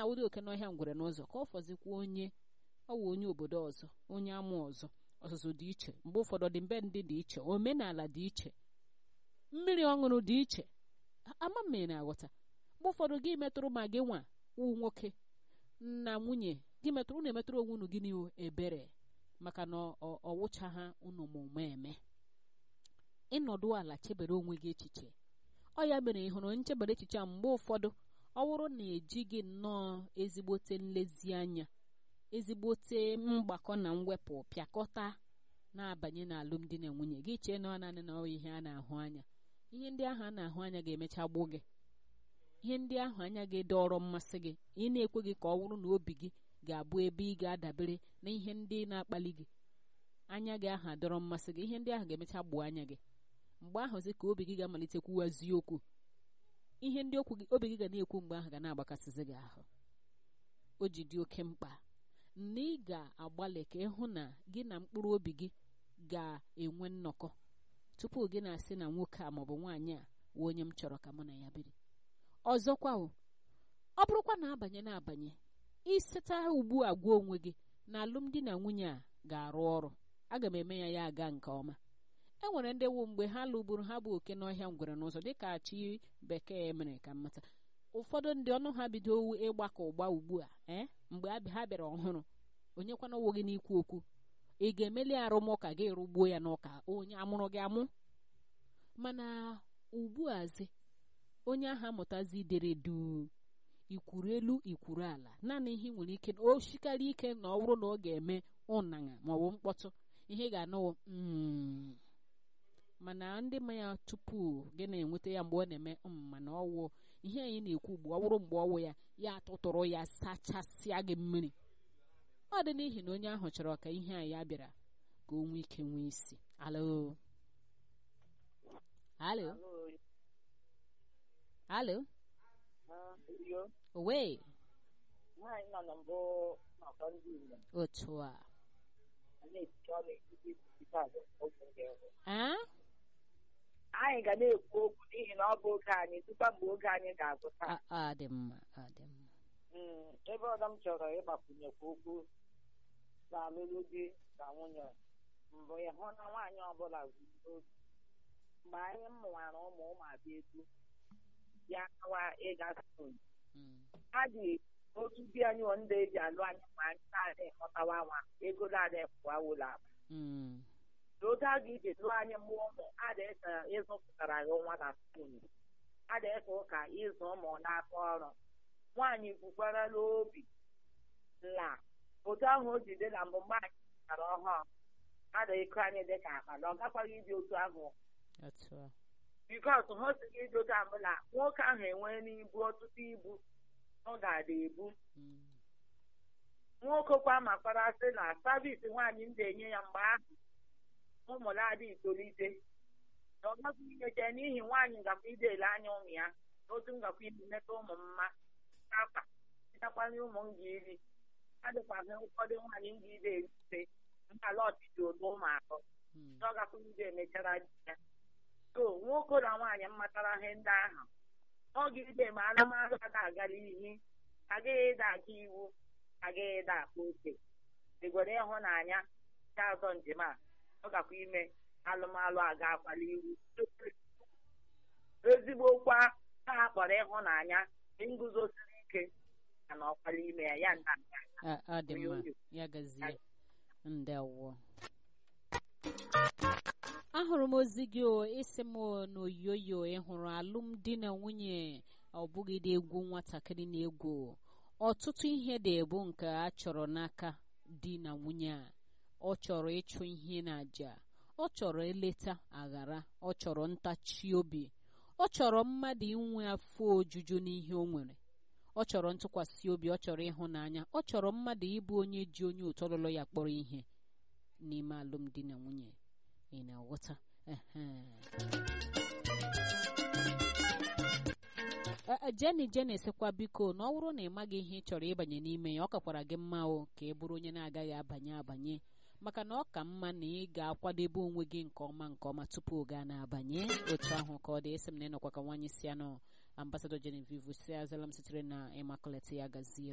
na-awụdo oke n'ọhịa ngwere n'ụzọ ka ọ fọzikwa onye ọ wụ onye obodo ọzọ onye amụ ọzọ ọzụzụ dị iche mgbe ụfọdụ dị mbe ndị dị iche omenala dị iche mmiri ọṅụrụ dị iche ama mmiri na-aghọta mgbe ụfọdụ gị metụrụ ma gị nwa wụ nwoke na nwunye gị metụrụ unu emetụrụ onwe unu gịnị ebere maka na ọ wụcha ha unu mụme eme ịnọdụ ala chebere onwe gị echiche ọ ya mere ị hụrụ nchebere echiche a mgbe ụfọdụ ọ bụrụ na ejighị nnọọ ezigbote nlezianya ezigbote mgbakọ na mwepụ pịakọta na-abanye n'alụmdi na nwunye gị chee na ọ naanị na ọ ihe a na-ahụ anya ihe ndị ahụ a na-ahụ anya ga-emecha gbuo gị ihe ndị ahụ anya gị dọrọ mmasị gị ị na-ekweghị ka ọ bụrụ na obi gị ga-abụ ebe ị ga-adabere na ihe ndị na-akpali gị anya gị ahụ adọrọ mmasị gị ihe ndị ahụ ga-emecha gbuo anya gị mgbe ahụzi ka obi gị ga-amalite kwuwazi okwu ihe ndị okwu gị obi gị ga na-ekwu mgbe ahụ ga na-agbakasịzi gị ahụ o ji dị oke mkpa na ị ga-agbalị ka ịhụ na gị na mkpụrụ obi gị ga-enwe nnọkọ tupu gị na-asị na nwoke a maọbụ nwaanyị a wee onye m chọrọ ka mụ na ya biri ọzọkwa o ọ bụrụkwa na abanye na-abanye iseta ugbu a gwa onwe gị na alụmdi na nwunye a ga-arụ ọrụ aga m eme ya ya aga nke ọma e nwere ndị wu mgbe ha lụgburu ha bụ oke n'ọhịa ngwere n'ụzọ dịka chi bekee mere ka mmata ụfọdụ ndị ọnụ ha bido ịgbakọ ụgba ugbu a ee mgbe ha bịara ọhụrụ onye kwana owo gị n'ikwu okwu ị ga-emeli arụmụka gị rụgbuo ya n'ụka onye amụrụ gị amụ mana ugbu azi onye ahụ amụtazi idere duu ikwuru elu ikwuru ala naanị ihe ị nwere ike o shikarị ike na ọ bụrụ na ọ ga-eme ụnanya maọbụ mkpọtụ ihe ga-anụwo mana ndị ma ya tupu gị na-enweta ya mgbe ọ na-eme mana ọwụ ihe anyị na-ekwu ugbu ọ bụrụ mgbe ọwụ ya ya atụtụrụ ya sachasịa gị mmiri ọ dị n'ihi na onye ahụ chọrọ ka ihe a ya bịara ka o nwee ike nwee isi alo alo alo owe otu a anyị ga na-ekwu okwu n'ihi na ọ bụ oge anyị tupu mgbe oge anyị ga-agwụta dị mma dị mma ebe ọzọ m chọrọ ịgbakwunyekwa okwu na alụlụ di na nwunye mbụ ịhụ na nwaanyị ọbụla obi mgbe anyị mụwara ụmụ ụmụ abịa egwu ya kawa ịga skul ha dị otu di anyị ndị eji alụ anyị mgbe anyị na-adị ịkọtawa nwa ego na-adị pụwa ụlọ akpa n'oge a ga-eji lụọ anyị mmụọ ụmụ adịka ịzụpụtara gị nwa na skul adịka ụka ịzụ ụmụ n'aka ọrụ nwaanyị kwukwara n'obi na otu ahụ o ji dị na mbụ mgbe anyị pụtara ọhụrụ adịghịkọ anyị dị ka akpa na ọ gakwaghị ịdị otu ahụ bikos ha osighị ịdị otu ahụ na nwoke ahụ enwee n'ibu ọtụtụ ibu ọ ga-adị ebu nwoke kwa makwara sị na savisi nwaanyị m ga-enye ya mgbe ahụ ụmụ na-adị itolite na ọ gaghị inyecha n'ihi nwaanyị ngakwa ide ele anya ụmụ ya otu ngakwa ibi meta ụmụ mma akpa ịtakwanye ụmụ m ga iri adịkwaghị ụfọdụ nwaanyị m ga ide erite nkala ọchịchị ụdị ụmụ atọ na ọ gakwa ide emechara di ya so nwoke na nwaanyị mmatara ihe ndị ahụ ọ ga-ide ma anụmanụ ada agara ihe agaghị ịda aka iwu agaghị ịda akpa oke egwere ịhụnanya nke azọ njem a ọ gakwa ime alụmalụ aga akwali iwu ezigbo kwa ha kpọrọ ịhụnanya nguzosiri ike na ọkwali ime ya ya nda ọ dị mma ya gazie ndewo ahụrụ m ozi gị o isi m n'oyoyo ị hụrụ alụmdi na nwunye ọ bụghị dị egwu nwatakịrị na egwu ọtụtụ ihe dị ebu nke a chọrọ n'aka di na nwunye a ọ chọrọ ịchụ ihe na aja ọ chọrọ eleta aghara ọ chọrọ ntachi obi ọ chọrọ mmadụ inwe afọ ojuju n'ihe o nwere ọ chọrọ ntụkwasị obi ọ chọrọ ịhụnanya ọ chọrọ mmadụ ịbụ onye ji onye otu ọlụlụ ya kpọrọ ihe n'ime alụmdi na nwunye ị na-aghọta jeni jeni sịkwa biko na ọ bụrụ na ị maghị ihe ị chọrọ ịbanye n'ime ya ọ kakwara gị mma o ka ị bụrụ onye na-agaghị abanye abanye maka na ọ ka mma na ị ga-akwadebe onwe gị nke ọma nke ọma tupu oge a na-abanye otu ahụ ka ọ dị esi m na ịnọkwa ka nwaanyị si anọ ambasadọ Genevieve si azala m sitere na Immaculate ya gazie